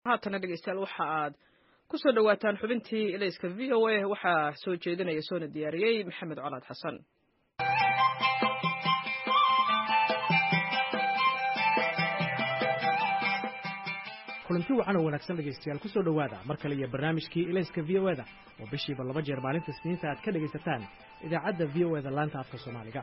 haatana dhegeystayaal waxa aad ku soo dhowaataan xubintii ilayska v o a waxaa soo jeedinaya soona diyaariyey maxamed colaad xasan kulanti wacan oo wanaagsan dhegaystayaal kusoo dhowaada mar kale iyo barnaamijkii ilayska v o eda oo bishiiba laba jeer maalinta isniinta aad ka dhegaysataan idaacadda v o eda laanta afka soomaaliga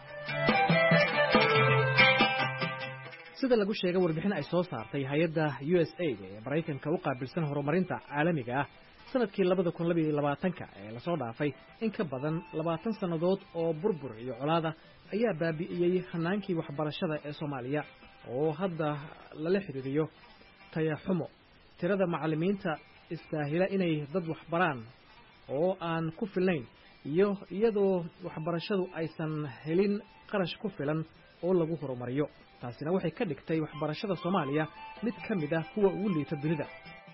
sida lagu sheegay warbixin ay soo saartay hay-adda u s aid ee maraykanka u qaabilsan horumarinta caalamiga ah sanadkii labada kun labaiyo labaatanka ee lasoo dhaafay in ka badan labaatan sannadood oo burbur iyo colaada ayaa baabi'iyey hanaankii waxbarashada ee soomaaliya oo hadda lala xidhiiriyo tayaxumo tirada macallimiinta istaahila inay dad waxbaraan oo aan ku filnayn iyo iyadoo waxbarashadu aysan helin qarash ku filan oo lagu horumariyo taasina waxay ka dhigtay waxbarashada soomaaliya mid ka mid ah kuwa ugu liita dunida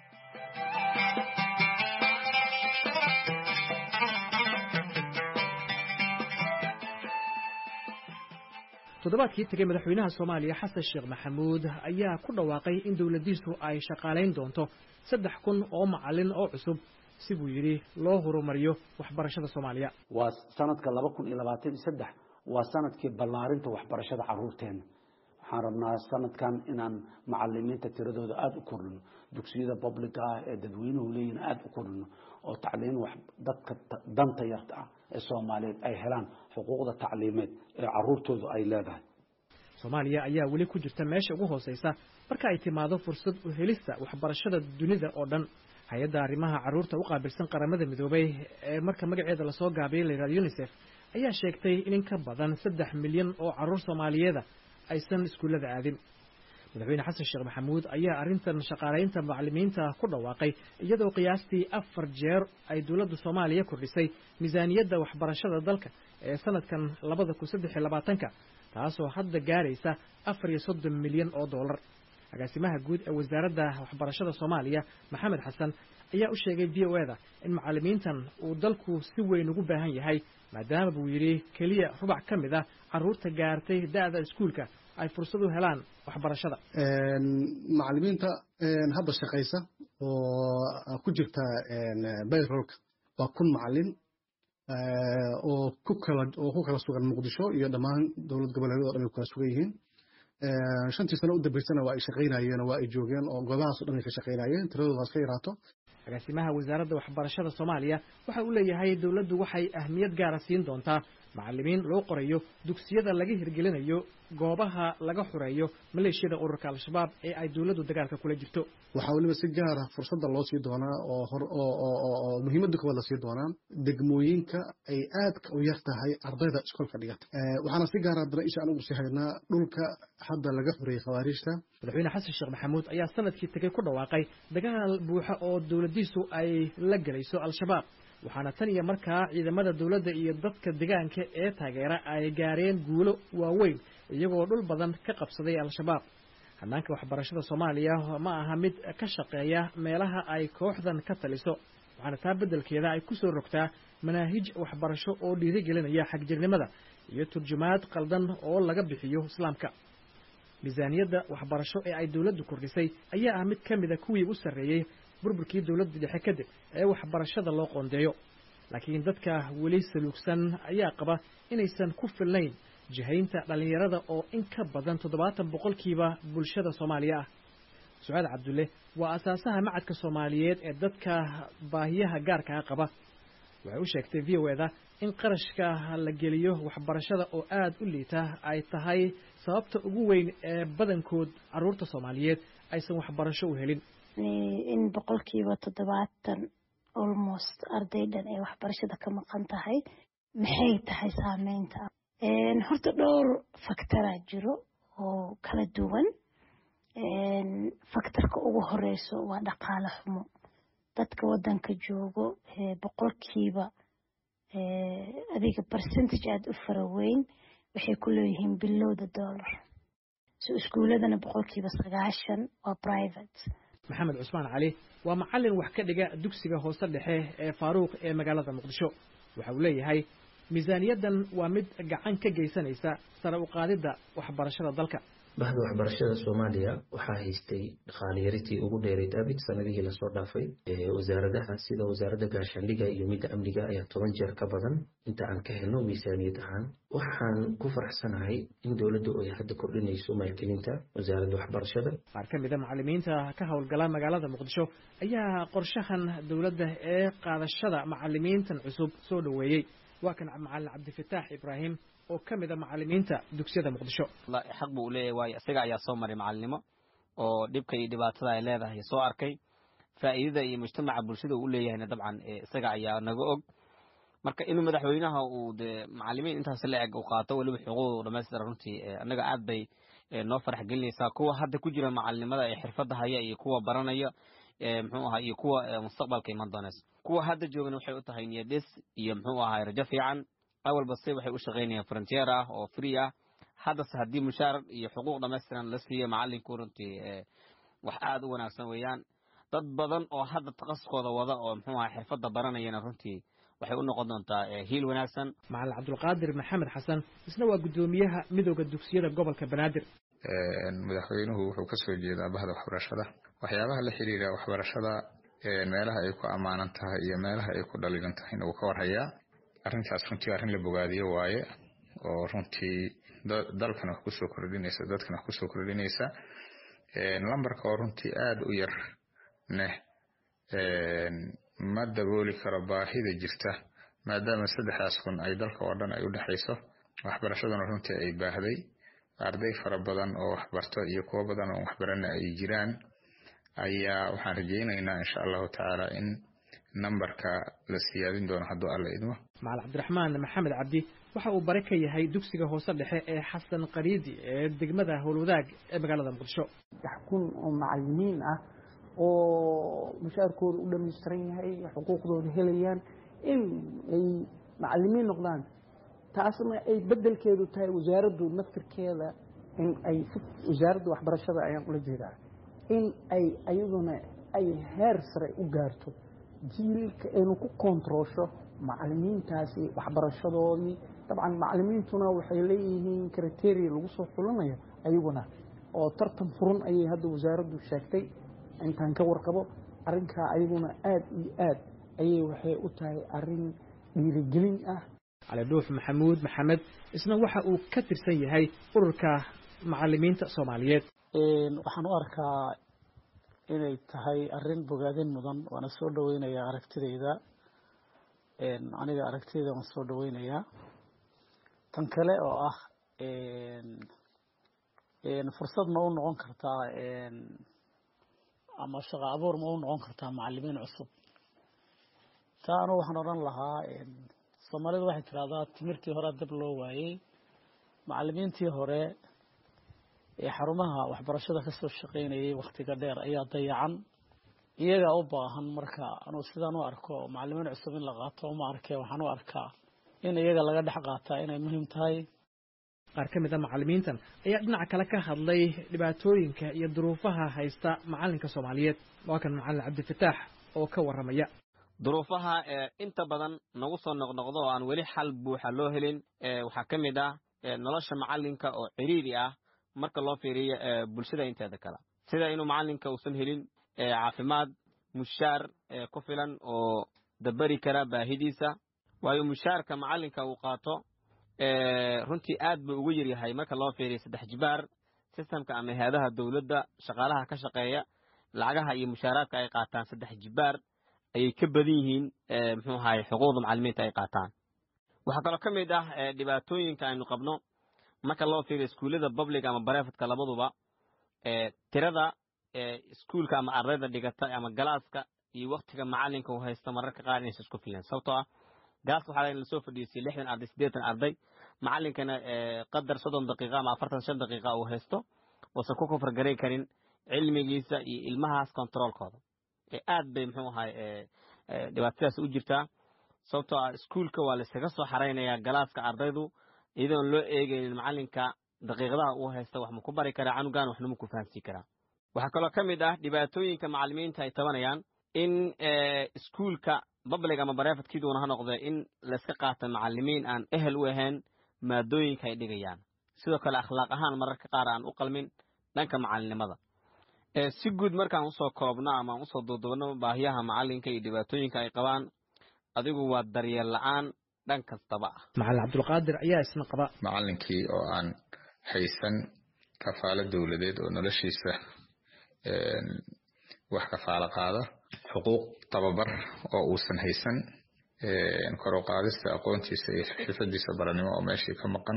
toddobaadkii tegey madaxweynaha soomaaliya xasan sheekh maxamuud ayaa ku dhawaaqay in dowladdiisu ay shaqaalayn doonto saddex kun oo macallin oo cusub si buu yidhi loo horumariyo waxbarashada soomaaliya waa sanadka laba kun iyo labaatan iyo saddex waa sanadkii ballaarinta waxbarashada caruurteena waxaan rabnaa sanadkan inaan macalimiinta tiradooda aada u kordhino dugsiyada publica ah ee dadweynuhu leeyihin aada u kordhino oo tacliin dadka danta yarta ah ee soomaaliyeed ay helaan xuquuqda tacliimeed ee caruurtoodu ay leedahay soomaaliya ayaa weli ku jirta meesha ugu hooseysa marka ay timaado fursad u helista waxbarashada dunida oo dhan hay-adda arrimaha carruurta u qaabilsan qaramada midoobay ee marka magaceeda lasoo gaabiyey layidhahdo unisef ayaa sheegtay in in ka badan saddex milyan oo carruur soomaaliyeeda aysan iskuullada aadin madaxweyne xasan sheekh maxamuud ayaa arrintan shaqaalaynta macallimiinta ku dhawaaqay iyadoo qiyaastii afar jeer ay dowladda soomaaliya kordhisay miisaaniyadda waxbarashada dalka ee sanadkan labada kun saddex iyo labaatanka taasoo hadda gaaraysa afar iyo soddon milyan oo dollar agaasimaha guud ee wasaaradda waxbarashada soomaaliya maxamed xasan ayaa u sheegay v o eda in macallimiintan uu dalku si weyn ugu baahan yahay maadaama buu yidhi keliya rubac ka mid ah carruurta gaartay da'da iskuulka ay fursad u helaan waxbarashada macallimiinta hadda shaqaysa oo ku jirta bayrolka waa kun macallin oo ku kala oo ku kala sugan muqdisho iyo dhammaan dowlad goboleedyada o dhan ay kala sugan yihiin shantii sano u dambaysana waa ay shaqaynayeen oo waa ay joogeen oo goobahaas o dhan ay ka shaqaynayeen tiradooda iska yaraato agaasimaha wasaaradda waxbarashada soomaaliya waxa uu leeyahay dowladdu waxay ahmiyad gaara siin doontaa macallimiin loo qorayo dugsiyada laga hirgelinayo goobaha laga xureeyo maleeshiyada ururka al-shabaab ee ay dowladdu dagaalka kula jirto waxaa weliba si gaara fursadda loo sii doonaa oo hor oo muhiimadda koowaad la sii doonaa degmooyinka ay aadka u yar tahay ardayda iskoolka dhigata waxaana si gaara haddana isha anugu sii haynaa dhulka hadda laga xureeyey khawaariijta madaxweyne xasan sheekh maxamuud ayaa sanadkii tegey ku dhawaaqay dagaal buuxa oo dowladdiisu ay la gelayso al-shabaab waxaana tan iyo markaa ciidamada dowladda iyo dadka deegaanka ee taageera ay gaareen guulo waaweyn iyagoo dhul badan ka qabsaday al-shabaab hanaanka waxbarashada soomaaliya ma aha mid ka shaqeeya meelaha ay kooxdan ka taliso waxaana taa beddelkeeda ay ku soo rogtaa manaahij waxbarasho oo dhiirigelinaya xagjirnimada iyo turjumaad qaldan oo laga bixiyo islaamka miisaaniyadda waxbarasho ee ay dowladdu kordhisay ayaa ah mid ka mida kuwii u sarreeyey burburkii dowladda dhexe kadib ee waxbarashada loo qoondeeyo laakiin dadka weli saluugsan ayaa qaba inaysan ku filnayn jihaynta dhallinyarada oo in ka badan toddobaatan boqolkiiba bulshada soomaaliya ah sucaad cabdulle waa asaasaha macadka soomaaliyeed ee dadka baahiyaha gaarkaa qaba waxay u sheegtay v o eda in qarashka la geliyo waxbarashada oo aad u liita ay tahay sababta ugu weyn ee badankood carruurta soomaaliyeed aysan waxbarasho u helin in boqolkiiba toddobaatan almost arday dhan ay waxbarashada ka maqan tahay maxay tahay saameynta horta dhowr faktaraa jiro oo kala duwan faktarka ugu horeyso waa dhaqaale xumo dadka wadanka joogo boqolkiiba adiga percentage aada u fara weyn waxay ku leeyihiin bilowda dollar so iskuuladana boqolkiiba sagaashan waa private maxamed cusmaan cali waa macallin wax ka dhiga dugsiga hoose dhexe ee faaruuq ee magaalada muqdisho waxa uu leeyahay miisaaniyaddan waa mid gacan ka geysanaysa sare u qaadidda waxbarashada dalka bahda waxbarashada soomaaliya waxaa haystay dhaqaaliyaritii ugu dheerayd abid sanadihii lasoo dhaafay wasaaradaha sida wasaaradda gaashaandhiga iyo midda amniga ayaa toban jeer ka badan inta aan ka helno miisaaniyad ahaan waxaan ku faraxsanahay in dowladdu ay hadda kordhinayso maalgelinta wasaaradda waxbarashada qaar ka mid a macalimiinta ka howlgala magaalada muqdisho ayaa qorshahan dowladda ee qaadashada macalimiintan cusub soo dhoweeyey waa kan macalin cabdifataax ibraahim oo ka mid a macalimiinta dugsiyada muqdisho xaq buu leeyahay waayo isaga ayaa soo maray macalinimo oo dhibka iyo dhibaatada ay leedahay soo arkay faa'iidada iyo mujtamaca bulshada uu leeyahayna dabcan isaga ayaa naga og marka inuu madaxweynaha uu de macalimiin intaas la eg u qaato weliba xuquuqdu dhamaystira runtii annaga aad bay noo farax gelinaysaa kuwa hadda ku jira macalinimada ee xirfadda haya iyo kuwa baranaya muxuu ahaa iyo kuwa mustaqbalka iman doonaysa kuwa hadda joogana waxay u tahay niyadis iyo muxuu ahaa rajo fiican awalba se waxay u shaqaynayaan frontier ah oo free ah haddase haddii mushaar iyo xuquuq dhamaystiran la siiyo macalinku runtii wax aad u wanaagsan weeyaan dad badan oo hadda takasuskooda wada oo muxuu ahaa xirfadda baranayana runtii waxay u noqon doontaa hiil wanaagsan macalin cabdulqaadir maxamed xasan isna waa guddoomiyaha midooda dugsiyada gobolka banaadir madaxweynuhu wuxuu ka soo jeedaa bahda waxbarashada waxyaabaha la xiriira waxbarashada meelaha ay ku ammaanan tahay iyo meelaha ay ku dhaliilan tahayna wuu ka warhayaa arrintaas runtii arrin la bogaadiyo waaye oo runtii dalkan wax kusoo kordhinaysa dadkan wax kusoo kordhinaysa lambarka oo runtii aada u yar neh ma dabooli karo baahida jirta maadaama saddexdaas kun ay dalka oo dhan ay u dhexayso waxbarashaduna runtii ay baahday arday fara badan oo waxbarto iyo kuwo badan oo waxbarana ay jiraan ayaa waxaan rajaynaynaa insha allahu tacaala in nambarka la siyaadin doono hadduu alla idmo macalin cabdiraxmaan maxamed cabdi waxa uu bare ka yahay dugsiga hoose dhexe ee xasan qariidi ee degmada howlwadaag ee magaalada muqdisho saddex kun oo macalimiin ah oo mushaarkooda u dhamaystiran yahay xuquuqdooda helayaan in ay macalimiin noqdaan taasna ay bedelkeedu tahay wasaaraddu naftirkeeda in ay wasaaradda waxbarashada ayaan ula jeedaa in ay ayaduna ay heer sare u gaarto jiilka aynu ku kontaroosho macalimiintaasi waxbarashadoodii dabcan macalimiintuna waxay leeyihiin kriteria lagu soo xulanayo ayaguna oo tartan furan ayay hadda wasaaraddu sheegtay intaan ka warqabo arrinkaa ayaguna aada iyo aad ayay waxay u tahay arrin dhiirigelin ah cali dhuux maxamuud maxamed isna waxa uu ka tirsan yahay ururka macalimiinta soomaaliyeed waxaan u arkaa inay tahay arrin bogaadin mudan waana soo dhaweynayaa aragtidayda aniga aragtidayda waan soo dhaweynayaa tan kale oo ah fursad ma u noqon kartaa ama shaqo abuur ma u noqon kartaa macalimiin cusub taa anu waxaan odhan lahaa soomaalidu waxay tidhahdaa timirtii hore dab loo waayey macalimiintii hore ee xarumaha waxbarashada kasoo shaqaynayay wakhtiga dheer ayaa dayacan iyagaa u baahan marka anuu sidaan u arko macalimiin cusub in la qaato uma arkee waxaan u arkaa in iyaga laga dhex qaataa inay muhiim tahay qaar ka mid a macalimiintan ayaa dhinaca kale ka hadlay dhibaatooyinka iyo duruufaha haysta macalinka soomaaliyeed waa kan macalin cabdifataax oo ka warramaya duruufaha inta badan nagu soo noqnoqdo oo aan weli xal buuxa loo helin waxaa ka mid ah nolosha macalinka oo ciriiri ah marka loo fiiriyo bulshada inteeda kale sida inuu macalinka uusan helin caafimaad mushaar ku filan oo dabari kara baahidiisa waayo mushaarka macalinka uu qaato runtii aad buu ugu yaryahay marka loo fiiriyo saddex jibaar sistamka ama hay-adaha dowladda shaqaalaha ka shaqeeya lacagaha iyo mushaaraadka ay qaataan saddex jibaar ayay ka badan yihiin muxuu ahaye xuquuqda macalimiinta ay qaataan waxaa kaloo ka mid ah dhibaatooyinka aynu qabno marka loo fiiriyo iskuullada public ama barefadka labaduba tirada iskuulka ama ardayda dhigata ama galaaska iyo waktiga macalinka uu haysto mararka qaar inaysa isku filan sababtoo ah galaaska waxaa lasoo fadhiisay lixdan arday siddeetan arday macalinkana qadar soddon daqiiqa ama afartan shan daqiiqa uu haysto uusan ku kofargaray karin cilmigiisa iyo ilmahaas controolkooda aad bay muxuu ahay dhibaatadaas u jirtaa sababtoo ah iskuulka waa layskaga soo xaraynayaa galaaska ardaydu iyadoon loo eegaynin macalinka daqiiqadaha uu haysta wax ma ku bari karaa canugan waxna ma ku fahamsii karaa waxaa kaloo ka mid ah dhibaatooyinka macalimiinta ay tabanayaan in iskuulka public ama barefadkiiduuna ha noqde in layska qaata macalimiin aan ehel u ahayn maadooyinka ay dhigayaan sidoo kale akhlaaq ahaan mararka qaar aan u qalmin dhanka macalinimada si guud markaan usoo koobno ama aan usoo duuduubno baahiyaha macalinka iyo dhibaatooyinka ay qabaan adigu waa daryeel la-aan dhan kastaba ah macalin cabdulqaadir ayaa isna qaba macalinkii oo aan haysan kafaalo dowladeed oo noloshiisa wax kafaalo qaada xuquuq tababar oo uusan haysan kor u qaadista aqoontiisa iyo xirfadiisa baranimo oo meeshii ka maqan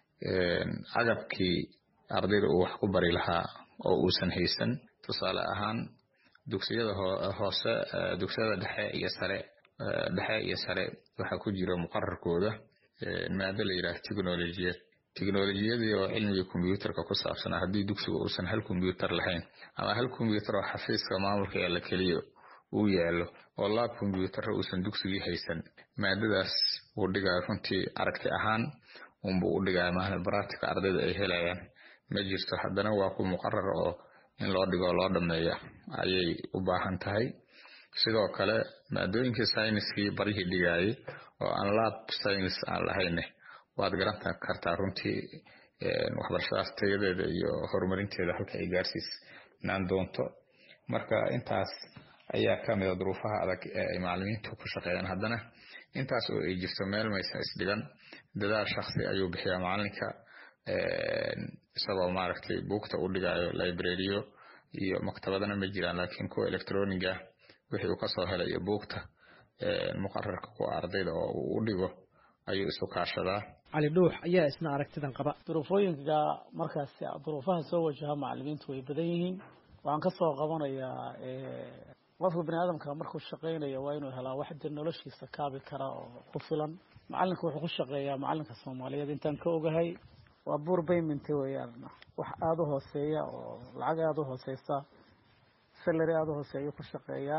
agabkii ardayda uu wax ku bari lahaa oo uusan haysan tusaale ahaan dugsiyada hoose dugsiyada dhexe iyo sare dhexe iyo sare waxaa ku jira muqararkooda maado la yidhaah technolojiyad technolojiyadii oo cilmigii kombyuutarka ku saabsanaa haddii dugsiga uusan hal kombyuutar lahayn ama hal kombyuutar oo xafiiska maamulka yaalla keliya uu yaallo oo laab kombyuutarra uusan dugsigii haysan maadadaas uu dhigaa runtii aragti ahaan unbuu u dhigaa maana baraatika ardayda ay helayaan ma jirto haddana waa ku muqarar oo in loo dhigo loo dhameeya ayay u baahan tahay sidoo kale maadooyinkii sayniskii barihii dhigaayay oo aan laab saynis aan lahayne waad garan kartaa runtii waxbarashadaas tayadeeda iyo horumarinteeda halka ay gaarsiisnaan doonto marka intaas ayaa ka mida duruufaha adag ee ay macalimiintu ku shaqeeyaan haddana intaas oo ay jirto meel maysan isdhigan dadaal shaksi ayuu bixiyaa macalinka isagoo maaragtay buugta u dhigayo librariyo iyo maktabadana ma jiraan laakiin kuwa electroniga wixii uu kasoo helay iyo buugta muqararka kuwa ardayda oo uu u dhigo ayuu isu kaashadaa cali dhuux ayaa isna aragtidan qaba duruufooyinka markaas duruufaha soo wajaha macalimiintu way badan yihiin waxaan ka soo qabanayaa qofka bani aadamka markuu shaqaynaya waa inuu helaa wax de noloshiisa kaabi kara oo ku filan macalinka wuxuu ku shaqeeyaa macalinka soomaaliyeed intaan ka ogahay waa buur payment weeyaan wax aada u hooseeya oo lacag aada u hooseysa salary aada u hooseeya ku shaqeeyaa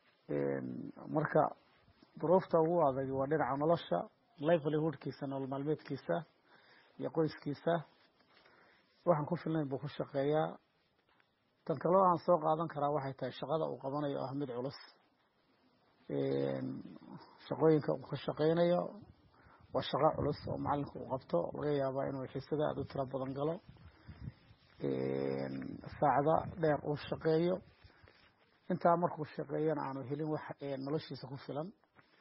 marka duruufta ugu adag waa dhinaca nolosha livelihoodkiisa nolol maalmeedkiisa iyo qoyskiisa waxaan ku filnayn buu ku shaqeeyaa tan kaloo aan soo qaadan karaa waxay tahay shaqada uu qabanayo ah mid culus shaqooyinka uu ka shaqeynayo waa shaqo culus oo macalinku uu qabto laga yaabaa inuu xiisada aada u tiro badan galo saacda dheer uu shaqeeyo intaa markuu shaqeeyana aanu helin wax noloshiisa ku filan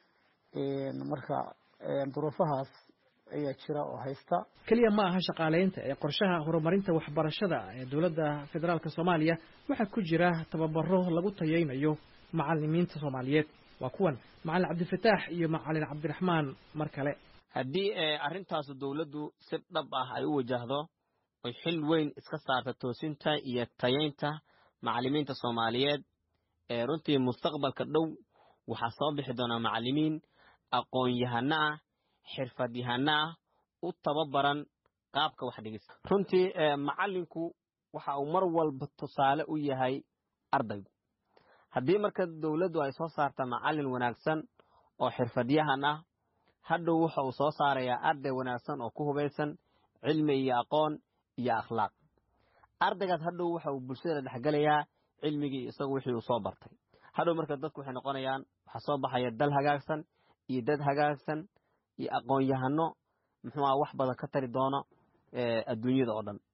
marka duruufahaas ayaa jira oo haysta keliya ma aha shaqaaleynta ee qorshaha horumarinta waxbarashada ee dowladda federaalka soomaaliya waxaa ku jira tababaro lagu tayeynayo macalimiinta soomaaliyeed waa kuwan macalin cabdifataax iyo macalin cabdiraxmaan mar kale haddii arrintaasu dowladdu si dhab ah ay u wajahdo oy xil weyn iska saarta toosinta iyo tayeynta macalimiinta soomaaliyeed ee runtii mustaqbalka dhow waxaa soo bixi doonaa macalimiin aqoon-yahano ah xirfadyahano ah u tababaran qaabka wax dhigista runtii macalinku waxa uu mar walba tusaale u yahay ardaygu haddii marka dowladdu ay soo saarta macalin wanaagsan oo xirfadyahan ah hadhow waxa uu soo saarayaa arday wanaagsan oo ku hubaysan cilmi iyo aqoon iyo akhlaaq ardaygaas hadhow waxa uu bulshada dhexgelayaa cilmigii isagu wixii uu soo bartay hadhow marka dadku waxay noqonayaan waxaa soo baxaya dal hagaagsan iyo dad hagaagsan iyo aqoon-yahano muxuu aha wax badan ka tari doono adduunyada oo dhan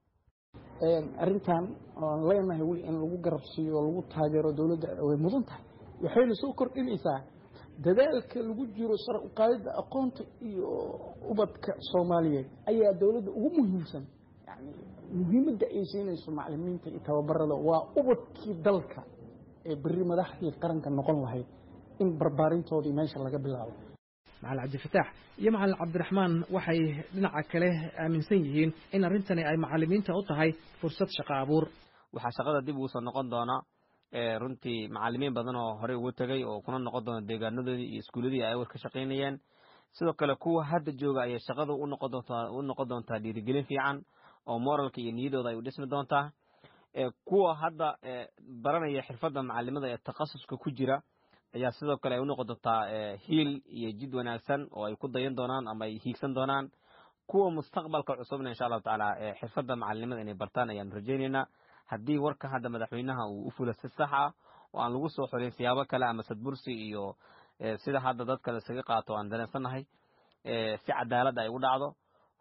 arrintan oan leenahay weli in lagu garabsiiyo oo lagu taageero dowladda way mudan tahay waxayna soo kordhinaysaa dadaalka lagu jiro sare u qaadidda aqoonta iyo ubadka soomaaliyeed ayaa dowladda ugu muhiimsan yani muhiimadda ay siinayso macalimiinta iyo tababarada waa ubadkii dalka ee beri madaxdii qaranka noqon lahayd in barbaarintoodii meesha laga bilaabo macalin cabdifataax iyo macalin cabdiraxmaan waxay dhinaca kale aaminsan yihiin in arrintani ay macalimiinta u tahay fursad shaqo abuur waxaa shaqada dib ugu soo noqon doona runtii macalimiin badan oo horey ugu tegay oo kuna noqon doona deegaanadoodii iyo iskuuladii ay awal ka shaqaynayeen sidoo kale kuwa hadda jooga ayay shaqadu u noqon doontaa u noqon doontaa dhiirigelin fiican oo moralka iyo niyadooda ay u dhismi doontaa kuwa hadda baranaya xirfadda macalimada ee takhasuska ku jira ayaa sidoo kale ay u noqon doontaa hiil iyo jid wanaagsan oo ay ku dayan doonaan ama ay hiigsan doonaan kuwa mustaqbalka cusubna insha allahu tacaala xirfadda macalinimada inay bartaan ayaanu rajaynaynaa haddii warka hadda madaxweynaha uu u fula si sax ah oo aan lagu soo xorin siyaabo kale ama sadbursi iyo sida hadda dadka la isaga qaato aan dareensannahay si cadaalad ay u dhacdo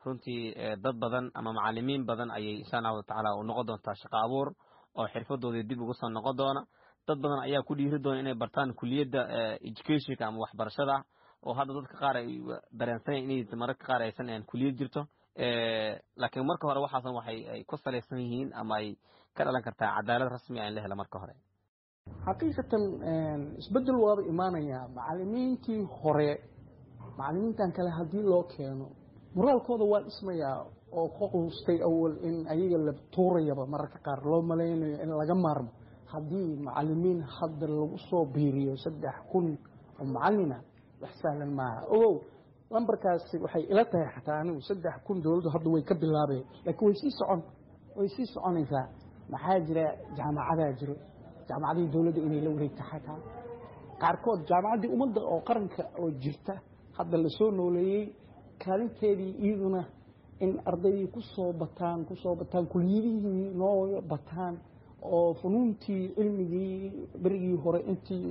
runtii dad badan ama macalimiin badan ayay insha allahu tacaala u noqon doontaa shaqo abuur oo xirfadoodii dib ugu soo noqon doona dad badan ayaa ku dhiiri doona inay bartaan kuliyadda educationka ama waxbarashada oo hadda dadka qaar ay dareensanyaen inay mararka qaar aysan kuliyad jirto laakiin marka hore waxaasan waxay ay ku salaysan yihiin ama ay ka dhalan kartaa cadaalad rasmi ah in la helo marka hore xaqiiqatan isbedel waaba imaanayaa macalimiintii hore macalimiintan kale haddii loo keeno moraalkooda waa dhismayaa oo ka quustay awal in ayaga la tuurayaba mararka qaar loo malaynayo in laga maarmo haddii macalimiin hadda lagu soo biiriyo saddex kun oo macalina wax sahlan maaha ogow lambarkaasi waxay ila tahay xataa anigu saddex kun dowladdu hadda way ka bilaabeen laakiin way sii socon way sii soconaysaa maxaa jira jaamacadaa jiro jaamacadihii dowladda inay la wareegta xataa qaarkood jaamacaddii ummadda oo qaranka oo jirta hadda lasoo nooleeyey kaalinteedii iyaduna in ardaydii kusoo bataan kusoo bataan kuliyadihii noo bataan oo funuuntii cilmigii berigii hore intii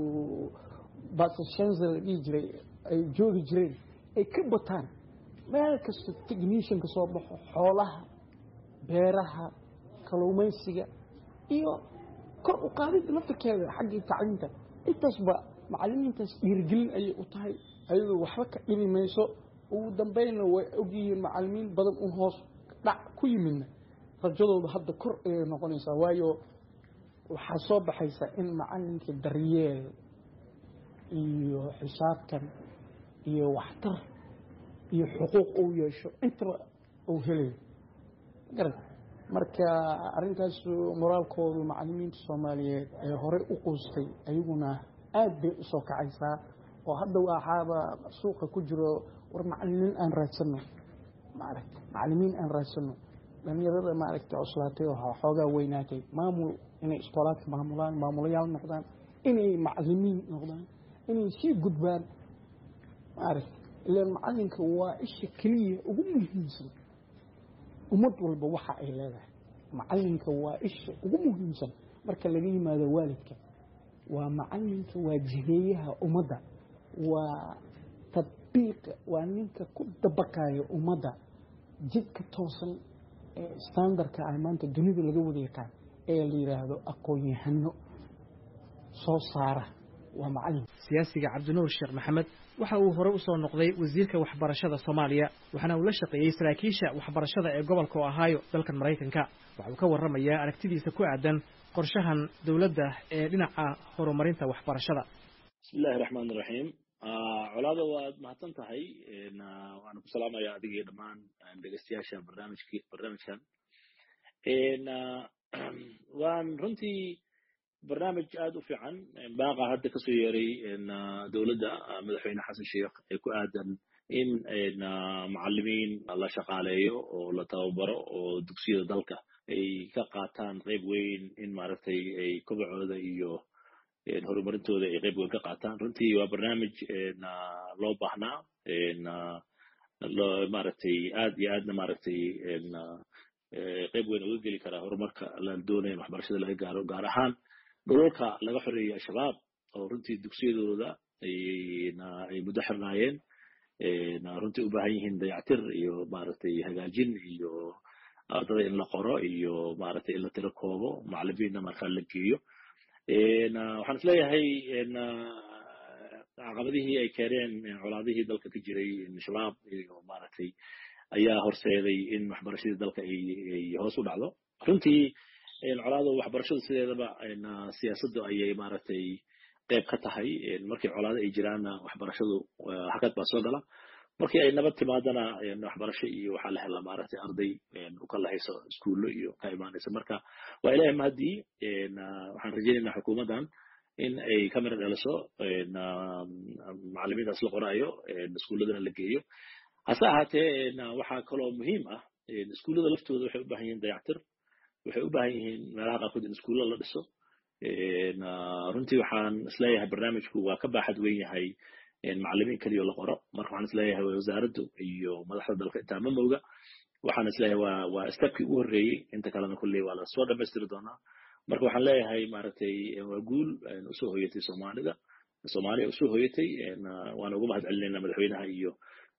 basashenza la dhihi jiray ay joogi jireen ay ka bataan meel kasta technicianka soo baxo xoolaha beeraha kaluumaysiga iyo kor u qaadida laftirkeeda xaggii tacliinta intaasba macalimiintaas dhiirigelin ayay u tahay ayadoo waxba ka dhimi mayso ugu dambeynna way ogyihiin macalimiin badan u hoos dhac ku yimidna rajadooda hadda kor ayay noqonaysaa waayo waxaa soo baxaysa in macalinka daryeel iyo xisaabtan iyo waxtar iyo xuquuq uu yeesho intaba uu helayo garan marka arrintaas moraalkoodu macalimiinta soomaaliyeed ee horey u quustay ayaguna aad bay usoo kacaysaa oo hadda waxaaba suuqa ku jiro war macalimiin aan raadsano maaragta macalimiin aan raadsano dhalinyarada maaragta cuslaatay oo xoogaa weynaatay maamul inay iskoolaadka maamulaan maamulayaal noqdaan inay macalimiin noqdaan inay sii gudbaan maaragta ilaan macalinka waa isha keliya ugu muhiimsan ummad walba waxa ay leedahay macalinka waa isha ugu muhiimsan marka laga yimaado waalidka waa macalinka waa jiheeyaha ummadda waa tadbiiqa waa ninka ku dabaqayo ummadda jidka toosan ee standardka ah maanta dunida laga wada yaqaan ee la yidhaahdo aqoon-yahano soo saara waa macalin siyaasiga cabdinuur sheekh maxamed waxa uu hore usoo noqday wasiirka waxbarashada soomaaliya waxaana uu la shaqeeyey saraakiisha waxbarashada ee gobolka ohaayo dalkan maraykanka waxa uu ka warramayaa aragtidiisa ku aadan qorshahan dowladda ee dhinaca horumarinta waxbarashada bismillahi raxmaan iraxiim colaada waad mahadsan tahay waana ku salaamaya adigii dhammaan dhegeystayaasha barnaamijki barnaamijkan waan runtii barnaamij aada u fiican baaqa hadda kasoo yeeray dowladda madaxweyne xasan sheekh ee ku aadan in macalimiin la shaqaaleeyo oo la tababaro oo dugsiyada dalka ay ka qaataan qayb weyn in maaragtay ay kobacooda iyo horumarintooda ay qayb weyn ka qaataan runtii waa barnaamij loo baahnaa maaragtay aad iyo aadna maaragtay qayb weyn uga geli karaa horumarka la doonaya in waxbarashada laga gaaro gaar ahaan dhulalka laga xoreeyey al-shabaab oo runtii dugsiyadooda ay muddo xirnaayeen runtii u baahan yihiin dayactir iyo maaragtay hagaajin iyo ardada in la qoro iyo maaragtay in la tiro koobo macalimiinna markaa la geeyo waxaan isleeyahay caqabadihii ay keeneen colaadihii dalka ka jiray shabaab iyo maaragtay ayaa horseeday in waxbarashadii dalka ay hoos u dhacdo runtii colaada waxbarashadu sideedaba siyaasaddu ayay maaragtay qayb ka tahay markii colaado ay jiraanna waxbarashadu hakad baa soo gala markii ay nabad timaadana waxbarasho iyo waxaa la helaa maaragtay arday u kala hayso iskuullo iyo ka imaanaysa marka waa ilahay mahadii waxaan rajaynaynaa xukuumaddan in ay ka mira dhaliso macalimiintaas la qoraayo iskuulladana la geeyo hase ahaatee waxaa kaloo muhiim ah iskuullada laftooda waxay u baahan yihiin dayactir waxay u baahan yihiin meelaha qaarkood in iskuulla la dhiso runtii waxaan isleeyahay barnaamijku waa ka baaxad weyn yahay macalimiin keliya la qoro marka waxaan isleeyahay wasaaraddu iyo madaxda dalka intaa ma mooga waxaan isleeyahay waa waa stepkii ugu horreeyey inta kalena kulley waa lasoo dhammaystiri doonaa marka waxaan leeyahay maaragtay waa guul usoo hoyatay soomaalida soomaaliya usoo hoyatay waana uga mahad celinayna madaxweynaha iyo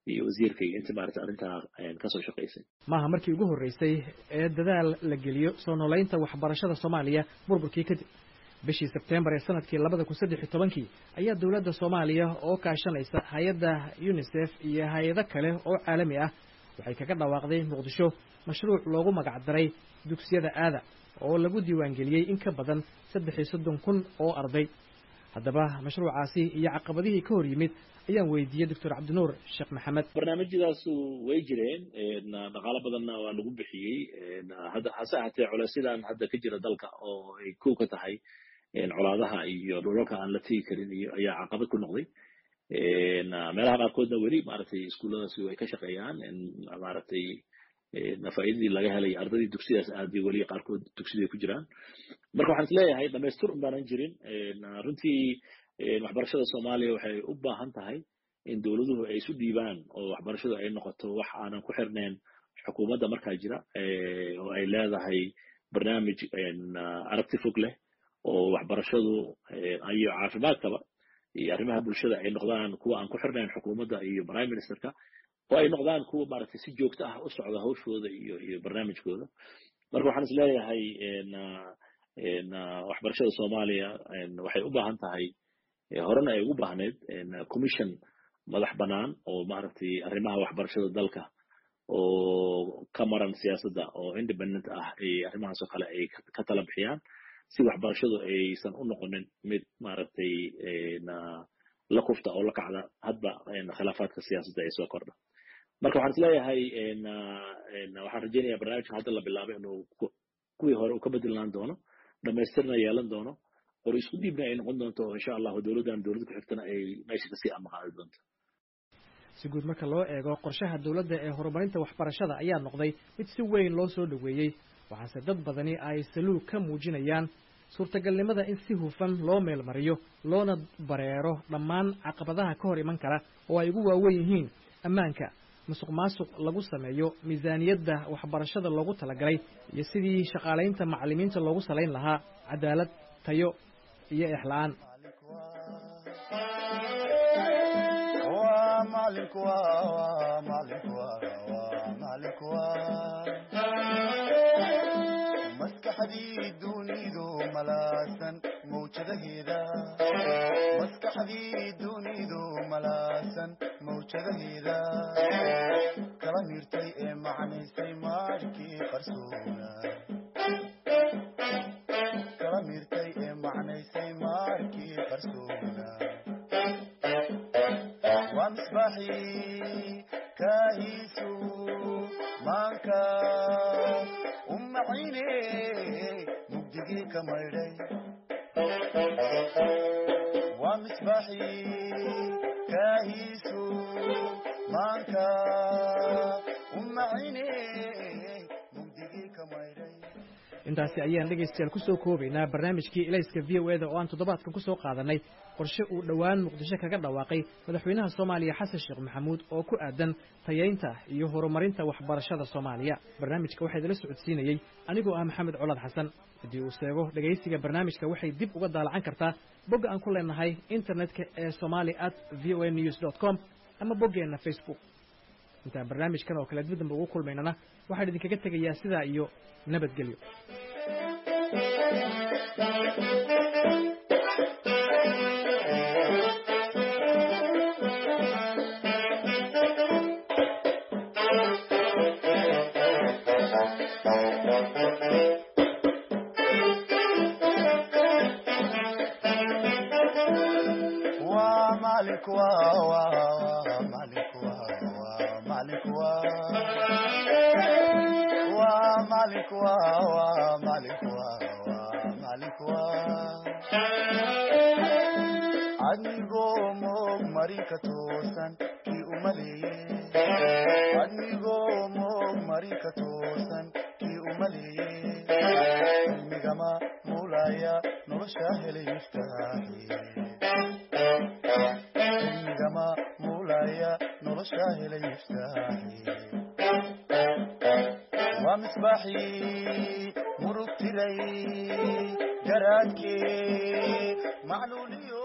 iyo wasiirka iyo inta maarata arrintaa kasoo shaqaysay maaha markii ugu horreysay ee dadaal la geliyo soo noolaynta waxbarashada soomaaliya burburkii kadib bishii sebtembar ee sanadkii labada kun saddex iyo tobankii ayaa dowladda soomaaliya oo kaashanaysa hay-adda unisef iyo hay-ado kale oo caalami ah waxay kaga dhawaaqday muqdisho mashruuc loogu magac daray dugsiyada aada oo lagu diiwaangeliyey in ka badan saddex iyo soddon kun oo arday haddaba mashruucaasi iyo caqabadihii ka hor yimid ayaan weydiiyey doctor cabdinuur sheekh maxamed barnaamijyadaasu way jireen dhaqaalo badanna waa lagu bixiyey hadda hase ahatee culaysyadaan hadda ka jira dalka oo ay kow ka tahay colaadaha iyo dhulalka aan la tegi karin iyo ayaa caqabad ku noqday meelaha qaarkoodna weli maaragtay iskuulladaasi way ka shaqeeyaan maaragtay faa'iidadii laga helay ardaydii dugsidaas aaday weli qaarkood dugsiday ku jiraan marka waxaan isleeyahay dhamaystir un baanan jirin runtii waxbarashada soomaaliya waxay u baahan tahay in dowladuhu ay isu dhiibaan oo waxbarashadu ay noqoto wax aanan ku xirnayn xukuumadda markaa jira oo ay leedahay barnaamij aragti fog leh oo waxbarashadu iyo caafimaadkaba iyo arrimaha bulshada ay noqdaan kuwa aan ku xirnayn xukuumadda iyo prime ministerka oo ay noqdaan kuwa maaragtay si joogto ah u socda hawshooda iyo iyo barnaamijkooda marka waxaan is leeyahay waxbarashada soomaaliya waxay u baahan tahay horena ay ugu baahneyd commission madax bannaan oo maaragtay arrimaha waxbarashada dalka oo ka maran siyaasadda oo independent ah ay arrimahaas oo kale ay ka tala bixiyaan si waxbarashadu aysan u noqonin mid maaragtay la kufta oo la kacda hadba khilaafaadka siyaasadda ay soo kordha marka waxaan isleeyahay waxaan rajaynayaa barnaamijka hadda la bilaabay inuu kuwii hore uu ka bedelaan doono dhamaystirna yeelan doono qor isku dhiibna ay noqon doonto insha allahu dowladdan dowlad ku xigtana ay meesha kasii amaqaadi doonto si guud marka loo eego qorshaha dowladda ee horumarinta waxbarashada ayaa noqday mid si weyn loo soo dhoweeyey waxaase dad badani ay saluug ka muujinayaan suurtagalnimada in si hufan loo meelmariyo loona bareero dhammaan caqabadaha ka hor iman kara oo ay ugu waawen yihiin ammaanka musuq maasuq lagu sameeyo miisaaniyadda waxbarashada loogu talagalay iyo sidii shaqaalaynta macallimiinta loogu salayn lahaa cadaalad tayo iyo exla-aan maskaxdii dunidu malaasan mawjadaheeda maskaxdii dunidu malaasan mawjadaheeda kala miirtay ee macnaysay maarkii qarsoona kala miirtay ee macnaysay maarkii qarsoona waa misbaaxii kaahiisu maanka umacayne mugdigii ka maydhay waa misbaaxii kaahiisu maanka umacayne mugdigii ka maydhay intaasi ayaan dhegaystayaal ku soo koobaynaa barnaamijkii elayska v o eda oo aan toddobaadkan ku soo qaadanay qorshe uu dhowaan muqdisho kaga dhawaaqay madaxweynaha soomaaliya xasan sheekh maxamuud oo ku aadan tayaynta iyo horumarinta waxbarashada soomaaliya barnaamijka waxaa idila socodsiinayey anigoo ah maxamed colaad xasan haddii uu seego dhegaysiga barnaamijka waxay dib uga daalacan kartaa bogga aan ku leenahay internetka ee somali at v o a news dot com ama boggeenna facebook intaan barnaamijkan oo kale dib dambe ugu kulmaynana waxaan idinkaga tegayaa sidaa iyo nabadgelyo malik wa wa wa malik wa wa malik wa wa malik wa wa malik wa wa malik wa adigoo moog mari ka toosan kii umaleeye adigoo moog mari ka toosan kii umaleeye cilmigama muulaya nolosha helay miftaaxi cilmigama muulaya nolosha helay miftaaxi waa misbaaxii murug tiray garaadkee macluuliyo